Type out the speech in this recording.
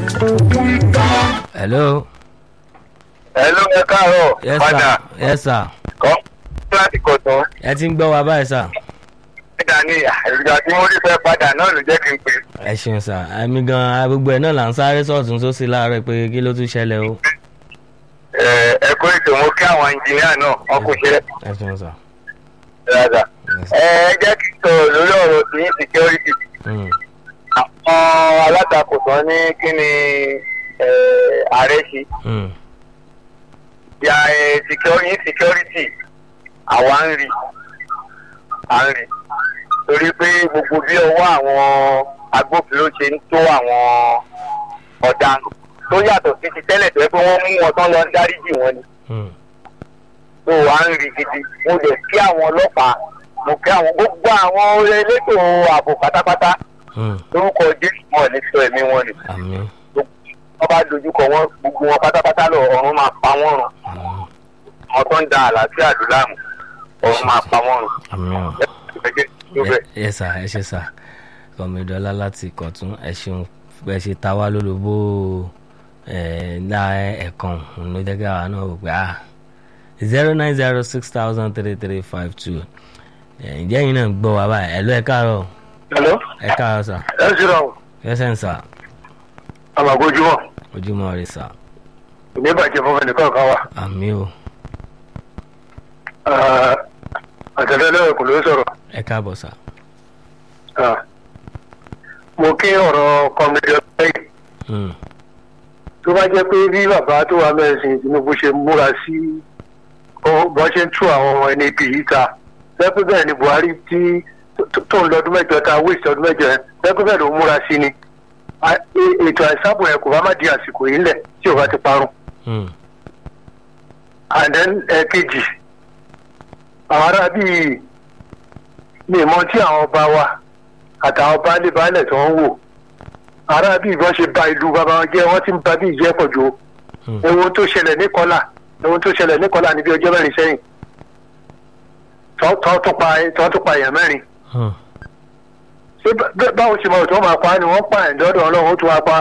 hello. hello ẹ káàárọ̀ yes padà sir yes sir kọ́ láti kọ̀tún ẹ ti ń gbọ́ wa báyìí sir. padà ní ìgbà tí mo rí fẹ́ padà náà ló jẹ́ kí n pè ẹ ṣeun sir ẹ̀mí gan-an gbogbo ẹ̀ náà là ń sáré sọ̀tún sósì láàárọ̀ pé kí ló tún ṣẹlẹ̀ o. ẹ ẹ kó ètò mo kí àwọn ẹnjìníà náà wọn kò ṣe ẹ ṣeun sir. dáadáa Yes. ẹ ẹ jẹ́ kí n sọ̀rọ̀ lórí ọ̀rọ̀ tí yín security Mm. àwọn alátakò tán ní kí ni ẹ, ààrẹ ṣe Mm. ya ẹ security security àwa ń rí à ń rí torí pé gbogbo bí ọwọ́ àwọn agbófinró ṣe ń tó àwọn ọ̀daràn tó yàtọ̀ sí ti tẹ́lẹ̀ tó yẹ pé wọ́n mú wọn tán lọ ń dáríjì wọn ni Mm. tó wà ń rí gidi mo lè kí àwọn ọlọ́pàá mo kí àwọn gbogbo àwọn elétò ààbò pátápátá Mm. lórúkọ jésù wọn ní sọ ẹ̀mí wọn ni àmín wọ́n bá dojúkọ wọn gbogbo wọn pátápátá lọ ọ̀run máa pa wọ́n rùn àmín àwọn tó ń da àlàáfíà àdúràmù ọ̀run máa pa wọ́n rùn. àmín o. Ẹgbẹ́ tó bẹ̀. ẹ ẹ sà ẹ ṣe sà kọmídọ́lá láti kọ̀tún ẹ ṣeun pé ẹ ṣe ta wá lólobó ẹ ńlá ẹ̀kan ló jẹ́ kí àwa náà wò pé ah zero nine zero six thousand three three five two ǹjẹ́ yín náà ń gbọ́ wa báyìí ẹ̀ ló ẹ káàárọ̀ hello ẹ káàárọ̀ sà ẹ sì rà o ẹsẹ̀ ń sà àmàgójúmọ̀ ojúmọ́ rẹ sà ní bàjẹ́ fún ẹnìkan kan wa àmì o àtẹ̀lẹ́lẹ́ kò ló sọ̀rọ̀ ẹ káàbọ̀ sà mo kí ọ̀rọ̀ kọ́mídé ọ̀sẹ̀ Mm, tó bá jẹ́ pé bí bàbá tó wà mẹ́sìn tinubu ṣe múra sí bọ́n ṣe ń tú àwọn ẹni ibi yìí ta lẹ́pẹ́ bẹ́ẹ̀ ni buhari tí tó- tó ń lọ ọdún mẹ́jọ ta wíìsì ọdún mẹ́jọ yẹn lẹ́pẹ́ bẹ́ẹ̀ ló ń múra sí ni A- e- ètò àìsàbò yẹn kò bá má di àsìkò yìí lẹ̀ tí ò bá ti parun mm, and then ẹ̀kejì àwọn ará bíi ní ìmọ̀ tí àwọn ọba wa àtàwọn baálé baálẹ̀ tó ń wò ará bíi wọ́n ṣe ba ìlú bàbá wọn jẹ́ wọ́n ti ń ba bí ìjẹ́ pọ̀ jù o mm. ewu tó ṣẹlẹ̀ ní kọ́là ewu tó ṣẹlẹ̀ ní kọ́là níbi ọjọ́ mẹ́rin sẹ́yìn tọ́ tọ́ tó pa tọ́ tó pa èèyàn mẹ́rin Mm. ṣé bá- báwo ṣe mọ̀ tó máa pa á ni wọ́n pa ẹ̀ lọ́dọ̀ ọlọ́run ó tún wá pa